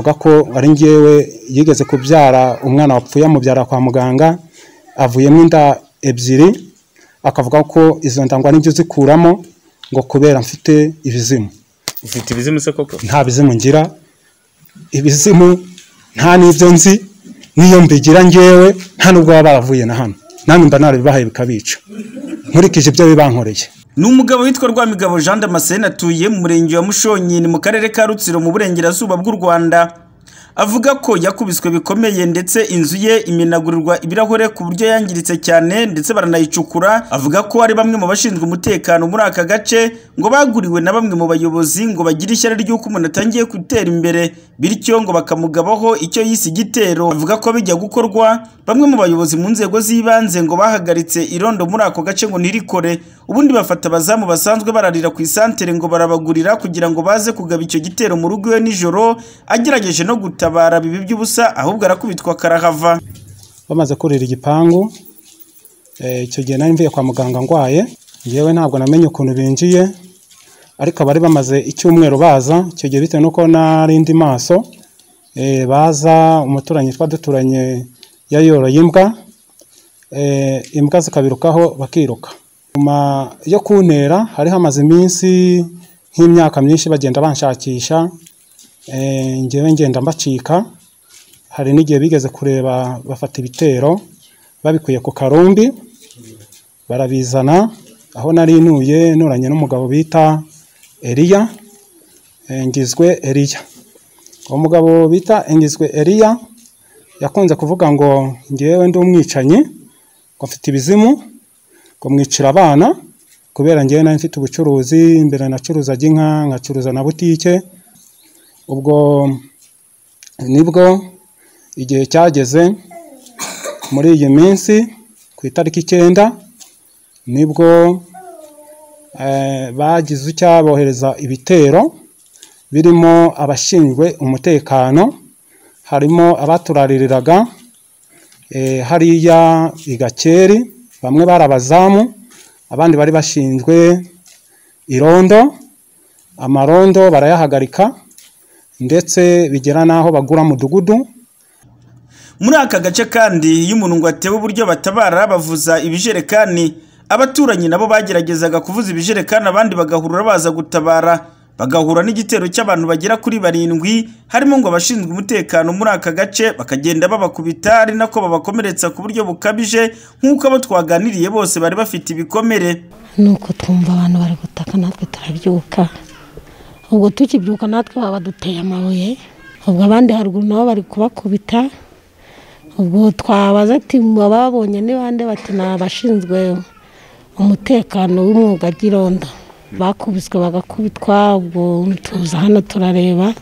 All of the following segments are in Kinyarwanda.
avuga ko ari ngewe yigeze kubyara umwana wapfuye amubyara kwa muganga avuyemo inda ebyiri akavuga ko izo nda ngo nibyo zikuramo ngo kubera mfite ibizimu ufite ibizimu se koko nta bizimu ngira ibizimu nta n'ibyo nzi n'iyo mbigira ngewe nta n'ubwo baba baravuye na hano namwe mba narabibahaye bikabica nkurikije ibyo bibankoreye ni umugabo witwa Rwamigabo Jean Damascene atuye mu murenge wa Mushonyi ni mu karere ka Rutsiro mu burengerazuba bw'u Rwanda avuga ko yakubiswe bikomeye ndetse inzu ye imenagurirwa ibirahure ku buryo yangiritse cyane ndetse baranayicukura avuga ko ari bamwe mu bashinzwe umutekano muri aka gace ngo baguriwe na bamwe mu bayobozi ngo bagire ishyari ry'uko umuntu atangiye gutera imbere bityo ngo bakamugabaho icyo yise igitero avuga ko bijya gukorwa bamwe mu bayobozi mu nzego z'ibanze ngo bahagaritse irondo muri ako gace ngo ntirikore ubundi bafata abazamu basanzwe bararira ku isantere ngo barabagurira kugira ngo baze kugaba icyo gitero mu rugo iwe nijoro agerageje no gutabara bibi by'ubusa ahubwo arakubitwa karahava bamaze kurira igipangu eh, icyo gihe nari mvuye kwa muganga ndwaye ngewe ntabwo namenye ukuntu binjiye ariko abari bamaze icyumweru baza icyo gihe bitewe n'uko nari ndi maso eh, baza umuturanyi twa duturanye yayoroye imbwa eh, imbwa zikabirukaho bakiruka nyuma yo kuntera hari hamaze iminsi nk'imyaka myinshi bagenda banshakisha eh, ngewe ngenda mbacika hari n'igihe bigeze kureba bafata ibitero babikuye ku karumbi barabizana aho nari ntuye nturanye n'umugabo bita Eliya eh, Ngizwe Eliya uwo mugabo bita Ngizwe Eliya yakunze kuvuga ngo ngewe ndi umwicanyi ngo mfite ibizimu ngo mwicira abana kubera ngewe nari mfite ubucuruzi mbere nacuruzaga inka nkacuruza na butike ubwo nibwo igihe cyageze muri iyi minsi ku itariki icyenda nibwo eh, bagize icyabohereza ibitero birimo abashinzwe umutekano harimo abaturaririraga eh, hariya i Gakeri bamwe bari abazamu abandi bari bashinzwe irondo amarondo barayahagarika ndetse bigera n'aho bagura mudugudu muri aka gace kandi iyo umuntu ngo atebe uburyo batabara bavuza ibijerekani abaturanyi nabo bageragezaga kuvuza ibijerekani abandi bagahurura baza gutabara bagahura n'igitero cy'abantu bagera kuri barindwi harimo ngo abashinzwe umutekano muri aka gace bakagenda babakubita ari nako babakomeretsa ku buryo bukabije nk'uko abo twaganiriye bose bari bafite ibikomere nuko twumva abantu bari gutaka natwe turabyuka ubwo tukibyuka natwe baba baduteye amabuye ubwo abandi haruguru nabo bari kubakubita ubwo twabaza ati bababonye ni bande bati ni abashinzwe umutekano w'umwuga ry'irondo bakubiswe bagakubitwa ubwo tuza hano turareba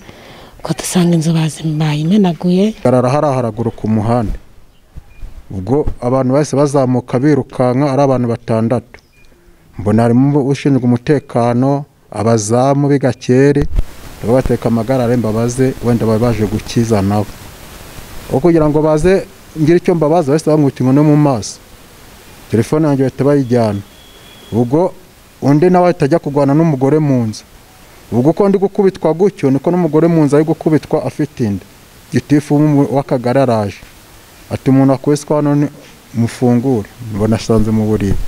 uko dusanga inzu bayimenaguye arara hariya haraguru ku muhanda ubwo abantu bahise bazamuka birukanka ari abantu batandatu mbona harimo ushinzwe umutekano abazamu b'igakeri nabo bateka amagarare mbabaze wenda baba baje gukiza nabo aho kugira ngo baze ngire icyo mbabaza bahise bamwita inkoni mu maso telefone yanjye bahita bayijyana ubwo undi nawe ahita ajya kurwana n'umugore mu nzu ubwo uko ndi gukubitwa gutyo niko n'umugore mu nzu ari gukubitwa afite inda gitifu w'umu- w'akagari araje ati umuntu akubiswe hano ni- mufungure mbona asanze mu buriri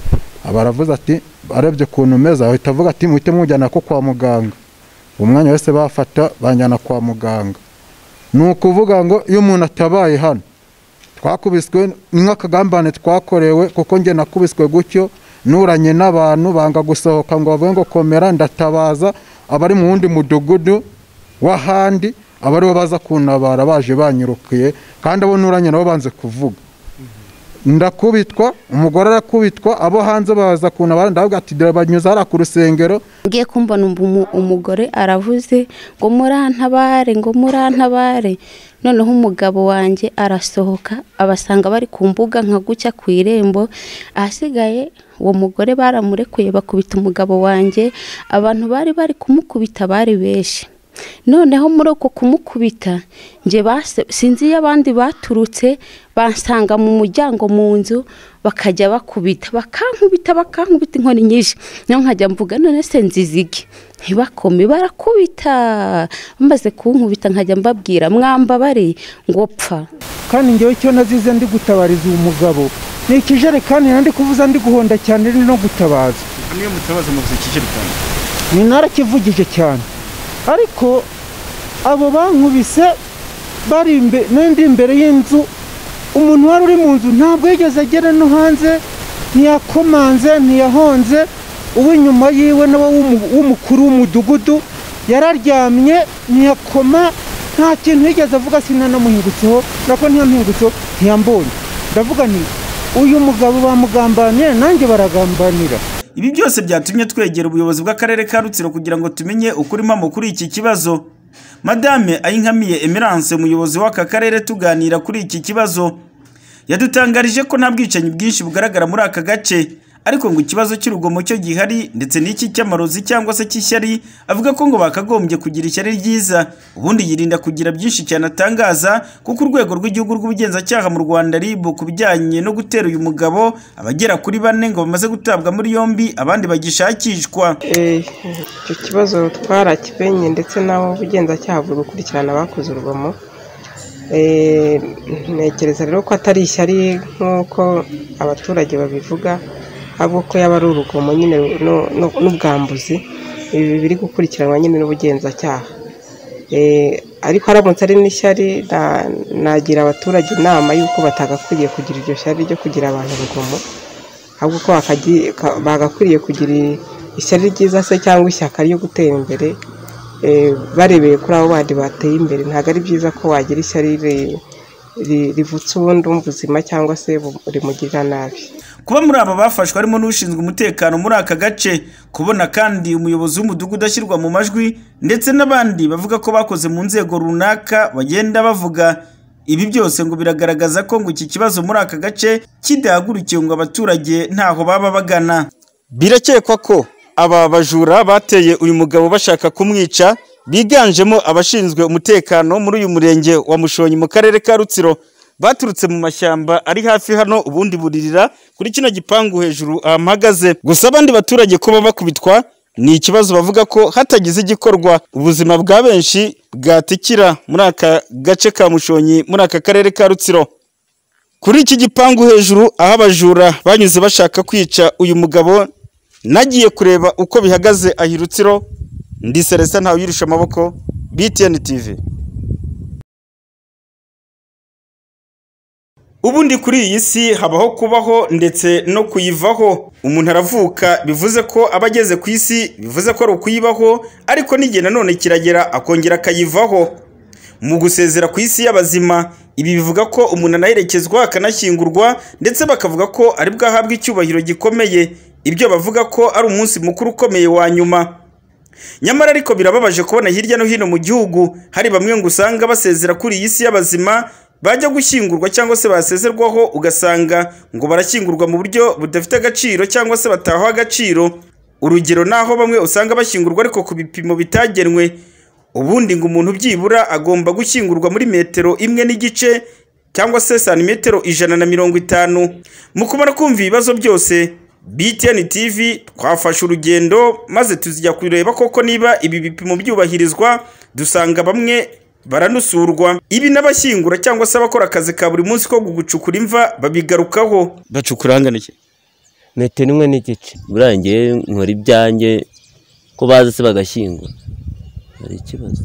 aba aravuze ati arebye ukuntu umeze ahita avuga ati muhite mujyana ko kwa muganga uwo mwanya wese bafata banjyana kwa muganga ni ukuvuga ngo iyo umuntu atabaye hano twakubiswe ni nk'akagambane twakorewe kuko njye nakubiswe gutyo nuranye n'abantu banga gusohoka ngo bavuge ngo komera ndatabaza abari mu wundi mudugudu w'ahandi abaribo baza kuntabara baje banyirukiye kandi abo nuranye nabo banze kuvuga ndakubitwa umugore arakubitwa abo hanze baza kuntabara ndavuga ati dore banyuze hariya ku rusengero ngiye kumva numva umu- umugore aravuze ngo murantabare ngo murantabare noneho umugabo wanjye arasohoka abasanga bari ku mbuga nka gucya ku irembo ahasigaye uwo mugore baramurekuye bakubita umugabo wanjye abantu bari bari kumukubita bari benshi noneho muri uko kumukubita njye base- sinzi iyo abandi baturutse bansanga mu muryango mu nzu bakajya bakubita bakankubita bakankubita inkoni nyinshi niyo nkajya mvuga none se nzizige ntibakome barakubita bamaze kunkubita nkajya mbabwira mwambabare ngo pfa kandi ngewe icyo nazize ndi gutabariza uwo mugabo ni ikijerekani nandi kuvuza ndi guhonda cyane ari no gutabaza niyo mutabaza muvuze ikijerekani ni narakivugije cyane ariko abo bankubise bari imbe- nari imbere y'inzu umuntu wari uri mu nzu ntabwo yigeze agera no hanze ntiyakomanze ntiyahonze uwo inyuma yiwe nawe w'umu- w'umukuru w'umudugudu yararyamye ntiyakoma nta kintu yigeze avuga sinanamuhingutseho nako ntiyamuhingutseho ntiyambonye ndavuga nti uyu mugabo bamugambaniye nanjye baragambanira ibi byose byatumye twegera ubuyobozi bw'akarere ka rutsiro kugira ngo tumenye ukuri mpamo kuri iki kibazo madame ayinkamiye emerance umuyobozi w'aka karere tuganira kuri iki kibazo yadutangarije ko nta bwicanyi bwinshi bugaragara muri aka gace ariko ngo ikibazo cy'urugomo cyo gihari ndetse n'iki cy'amarozi cyangwa se cy'ishyari avuga ko ngo bakagombye kugira ishyari ryiza ubundi yirinda kugira byinshi cyane atangaza kuko urwego rw'igihugu rw'ubugenzacyaha mu rwanda rib ku bijyanye no gutera uyu mugabo abagera kuri bane ngo bamaze gutabwa muri yombi abandi bagishakishwa Eh, icyo kibazo twarakimenye ndetse n'abo ubugenzacyaha buri gukurikirana abakoze urugomo Eh, ntekereza rero ko atari ishyari nk'uko abaturage babivuga ahubwo ko yaba ari urugomo nyine no- no- n'ubwambuzi ibi biri gukurikiranwa nyine n'ubugenzacyaha Eh, ariko aramutse ari n'ishyari na- nagira abaturage inama y'uko batagakwiriye kugira iryo shyari ryo kugira abantu urugomo ahubwo ko bakagi- ka- bagakwiriye kugira ishyari ryiza se cyangwa ishyaka ryo gutera imbere eh, barebeye kuri abo bandi bateye imbere ntabwo ari byiza ko wagira ishyari ri- ri- rivutsa ubundi umubuzima cyangwa se bu- rimugirira nabi kuba muri aba bafashwe harimo n'ushinzwe umutekano muri aka gace kubona kandi umuyobozi w'umudugudu ashyirwa mu majwi ndetse n'abandi bavuga ko bakoze mu nzego runaka bagenda bavuga ibi byose ngo biragaragaza ko ngo iki kibazo muri aka gace kidahagurukiwe ngo abaturage ntaho baba bagana birakekwa ko aba bajura bateye uyu mugabo bashaka kumwica biganjemo abashinzwe umutekano muri uyu murenge wa mushonyi mu karere ka rutsiro baturutse mu mashyamba ari hafi hano ubundi buririra kuri kino gipangu hejuru ahamagaze gusa abandi baturage kuba bakubitwa ni ikibazo bavuga ko hatagize igikorwa ubuzima bwa benshi bwatikira muri aka gace ka mushonyi muri aka karere ka rutsiro kuri iki gipangu hejuru aho abajura banyuze bashaka kwica uyu mugabo nagiye kureba uko bihagaze ahirutsiro ndi Celestin Ntawuyirisha amaboko BTN TV ubundi kuri iyi si habaho kubaho ndetse no kuyivaho umuntu aravuka bivuze ko aba ageze ku isi bivuze ko ari ukuyibaho ariko n'igihe nanone kiragera akongera akayivaho mu gusezera ku isi y'abazima ibi bivuga ko umuntu anaherekezwa akanashyingurwa ndetse bakavuga ko ari bwo ahabwa icyubahiro gikomeye ibyo bavuga ko ari umunsi mukuru ukomeye wa nyuma nyamara ariko birababaje kubona hirya no hino mu gihugu hari bamwe ngo usanga basezera kuri iyi si y'abazima bajya gushyingurwa cyangwa se basezerwaho ugasanga ngo barashyingurwa mu buryo budafite agaciro cyangwa se batahaho agaciro urugero naho bamwe usanga bashyingurwa ariko ku bipimo bitagenwe ubundi ngo umuntu byibura agomba gushyingurwa muri metero imwe n'igice cyangwa se santimetero ijana na mirongo itanu mu kumara kumva ibibazo byose BTN TV twafashe urugendo maze tuzijya kureba koko niba ibi bipimo byubahirizwa dusanga bamwe baranusurwa ibi n'abashyingura cyangwa se abakora akazi ka buri munsi ko gucukura imva babigarukaho bacukura hangana iki metero imwe n'igice buriya ngewe nkora ibyanjye ko baza se bagashyingura hari ikibazo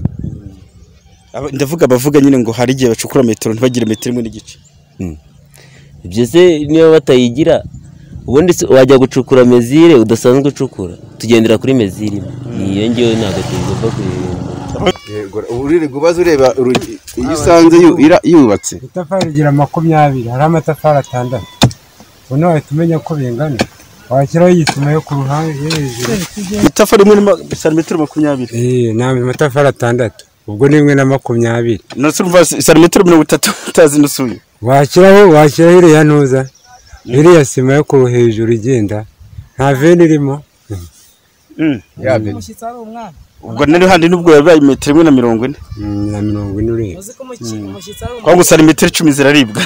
Aba- ndavuga bavuga nyine ngo hari igihe bacukura metero ntibagire metero imwe n'igice ibyo se niba batayigira ubundi se wajya gucukura mezire udasanzwe ucukura tugendera kuri mezire imwe niyo ngewe ntabwo tugomba kuyihindura uririrwa ubaza ureba urugi- iyo usanze yu- ira- yubatse itafari rigira makumyabiri hari amatafari atandatu ubu wahita umenya ko bingana washyiraho igisima yo ku ruhande yo hejuru itafari rimwe na santimetero makumyabiri Eh, ni amatafari atandatu ubwo ni rimwe na makumyabiri nasumva santimetero mirongo itatu utazi nusuye washyiraho washyiraho iriya ntuza iriya sima yo ku ru- hejuru igenda nta veni irimo Ya bene. ubwo nari handi n'ubwo yabaye metero imwe na mirongo ine na mirongo ine ureba kwa gusa ni metero icumi ziraribwa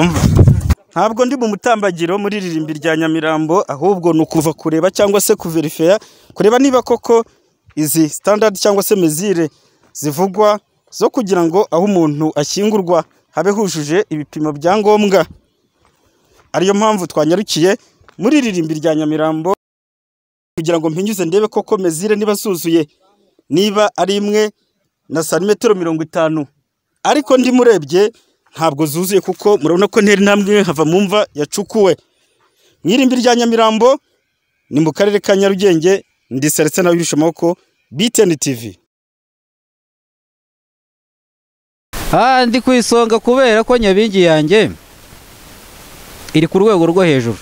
Umva. ntabwo ndi mu mutambagiro muri ririmbi rya nyamirambo ahubwo ni ukuva kureba cyangwa se kuverifeya kureba niba koko izi sitandadi cyangwa se mezire zivugwa zo kugira ngo aho umuntu ashyingurwa habe hujuje ibipimo bya ngombwa ariyo mpamvu twanyarukiye muri ririmbi rya nyamirambo kugira ngo mpinyuze ndebe koko mezire niba zuzuye niba ari imwe na santimetero mirongo itanu ariko ndimo urebye ntabwo zuzuye kuko murabona ko ntera intambwe imwe hava mu mva yacukuwe mu irimbi rya nyamirambo ni mu karere ka nyarugenge ndi seretse nawe birusha amaboko biteni tivi aha ndi ku isonga kubera ko nyabingi yanjye iri ku rwego rwo hejuru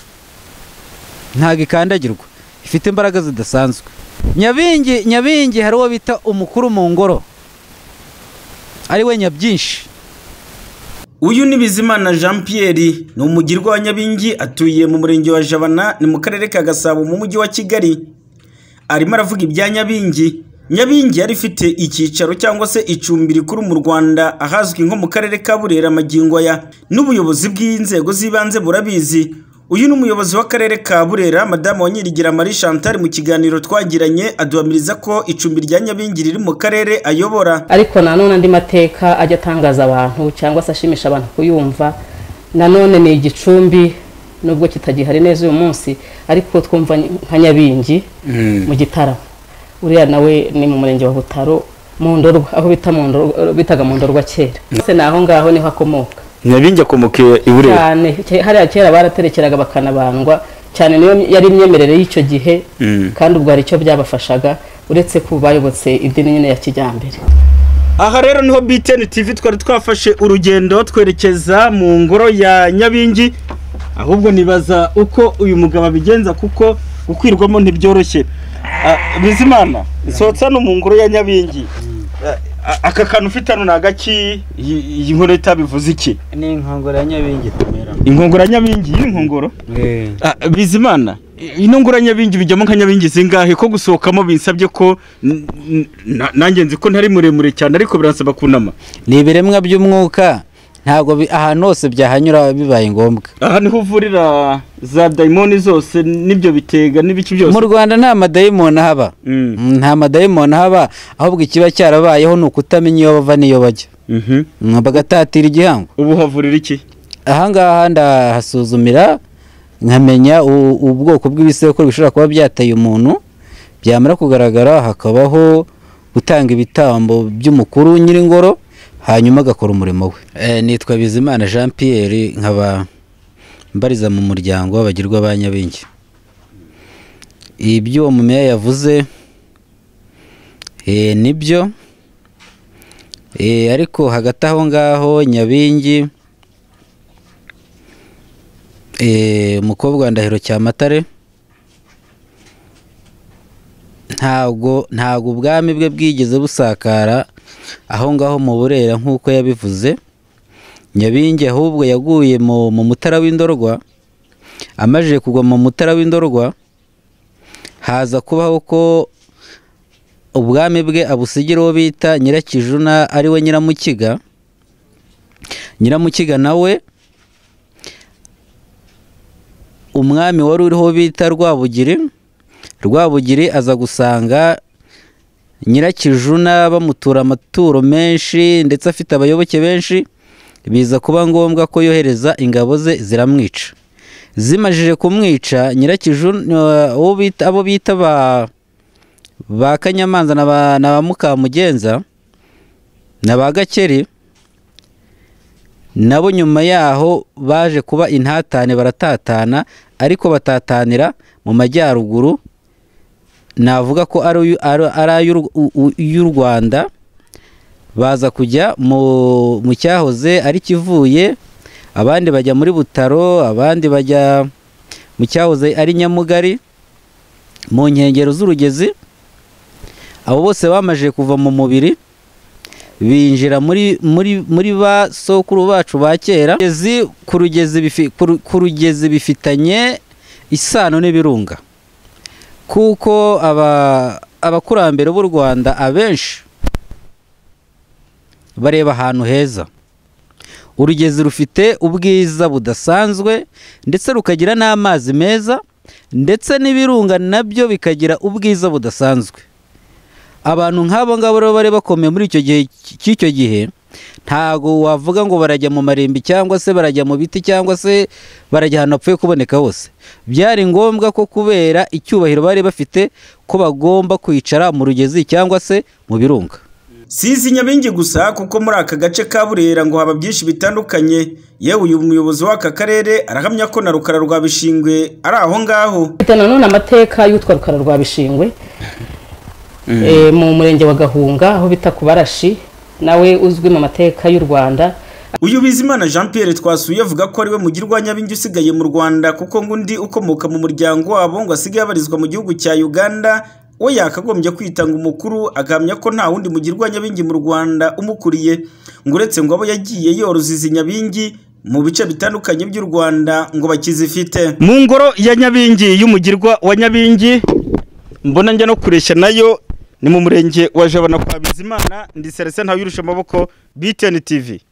ntabwo ikandagirwa ifite imbaraga zidasanzwe nyabingi nyabingi hari uwo bita umukuru mu ngoro ari we nyabyinshi uyu ni bizimana jean pierre ni umugirwa wa nyabingi atuye mu murenge wa jabana ni mu karere ka gasabo mu mujyi wa kigali arimo aravuga ibya nyabingi nyabingi yari ifite icyicaro cyangwa se icumbi rikuru mu rwanda ahazwi nko mu karere ka burera magingo aya n'ubuyobozi bw'inzego z'ibanze burabizi uyu ni umuyobozi w'akarere ka burera madamu wa nyirigira marie chantal mu kiganiro twagiranye aduhamiriza ko icumbi rya nyabingi riri mu karere ayobora ariko nanone andi mateka ajya atangaza abantu cyangwa se ashimisha abantu kuyumva nanone ni igicumbi nubwo kitagihari neza uyu munsi ariko twumva nka nyabingi mu gitaramo uriya nawe ni mu murenge wa butaro mu ndorwa aho bita mu ndorwa bitaga mu ndorwa kera ndetse ni aho ngaho niho akomoka nyabingi akomoka i burera cyane ke- hariya kera baraterekeraga bakanabandwa cyane niyo yari imyemerere y'icyo gihe Mm. kandi ubwo hari icyo byabafashaga uretse ko bayobotse idini nyine ya kijyambere aha rero niho BTN TV twari twafashe urugendo twerekeza mu ngoro ya Nyabingi ahubwo nibaza uko uyu mugabo abigenza kuko gukwirwamo ntibyoroshye Ah, Bizimana nsohotse hano mu ngoro ya Nyabingi Ah, ah, aka kantu ufite hano ni agaki iyi iyi nkono itabivuze iki ni inkongoro ya nyabingi tumera inkongoro ya Nyabingi iyi nkongoro Ah, Bizimana ino ngoro ya Nyabingi bijyamo nka Nyabingi zingahe ko gusohokamo binsabye ko n- n- na- nanjye nzi ko ntari muremure cyane ariko biransaba kunama ni ibiremwa by'umwuka ntabwo bi- ahantu hose byahanyura bibaye ngombwa aha niho uvurira za dayimoni zose n'ibyo bitega n'ibiki byose mu rwanda nta madayimoni ahaba Mm, nta madayimoni ahaba ahubwo ikiba cyarabayeho ni ukutamenya iyo bava n'iyo bajya Mm, bagatatira igihango ubu havurira iki ahangaha ndahasuzumira nkamenya u- ubwoko bw'ibisekuru bishobora kuba byateye umuntu byamara kugaragara hakabaho gutanga ibitambo by'umukuru nyir'ingoro hanyuma agakora umurimo we Eh, nitwa bizimana jean pierre nkaba mbariza mu muryango w'abagirwa ba nyabingi ibyo uwo mumeya yavuze eh, nibyo Eh, ariko hagati aho ngaho nyabingi Eh, umukobwa wa ndahiro cyamatare ntabwo ntabwo ubwami bwe bwigeze busakara aho ngaho mu burera nk'uko yabivuze nyabingi ahubwo yaguye mu mu mutara w'indorwa amajije kugwa mu mutara w'indorwa haza kubaho ko ubwami bwe abusigira uwo bita nyirakijuna ari we nyiramukiga nyiramukiga nawe umwami wari uriho bita rwabugiri rwabugiri aza gusanga nyirakijuna bamutura amaturo menshi ndetse afite abayoboke benshi biza kuba ngombwa ko yohereza ingabo ze ziramwica zimajije kumwica nyirakijuna uwo bita- abo bita ba ba kanyamanza na ba- na ba mukamugenza na ba gakeri nabo nyuma yaho baje kuba intatane baratatana ariko batatanira mu majyaruguru navuga ko ari uyu- ari- ari ay'u- u- u- y'u rwanda baza kujya mu mu cyahoze ari kivuye abandi bajya muri butaro abandi bajya mu cyahoze ari nyamugari mu nkengero z'urugezi abo bose bamaze kuva mu mubiri binjira muri muri muri ba sokuru bacu ba kera Rugezi- ku rugezi bifi- ku ru- ku rugezi bifitanye isano n'ibirunga kuko aba abakurambere b'u rwanda abenshi bareba ahantu heza urugezi rufite ubwiza budasanzwe ndetse rukagira n'amazi meza ndetse n'ibirunga nabyo bikagira ubwiza budasanzwe abantu nk'abo ngabo rero bari bakomeye muri icyo gihe cy'icyo gihe ntago wavuga ngo barajya mu marimbi cyangwa se barajya mu biti cyangwa se barajya ahantu hapfuye kuboneka hose byari ngombwa ko kubera icyubahiro bari bafite ko bagomba kwicara mu rugezi cyangwa se mu birunga sinzi nyabingi gusa kuko muri aka gace ka burera ngo haba byinshi bitandukanye yewe uyu muyobozi w'aka karere arahamya ko na rukara rwa bishingwe ari aho ngaho Mfite nanone amateka y'utwa rukara rwa bishingwe eh, mu murenge wa gahunga aho bita ku barashi nawe uzwi mu mateka y'u rwanda uyu bizimana jean pierre twasuye avuga ko ariwe mugirwa wa nyabingi usigaye mu rwanda kuko ngo undi ukomoka mu muryango wabo ngo asigaye abarizwa mu gihugu cya uganda we yakagombye kwitanga umukuru agahamya ko nta wundi mugirwa nyabingi mu rwanda umukuriye ngo uretse ngo abo yagiye yoroza izi nyabingi mu bice bitandukanye by'u rwanda ngo bakizifite mu ngoro ya nyabingi y'umugirwa wa nyabingi mbona njya no kureshya nayo ni mu murenge wa jabana kwa bizimana ndi serese ntawirusha amaboko btn tv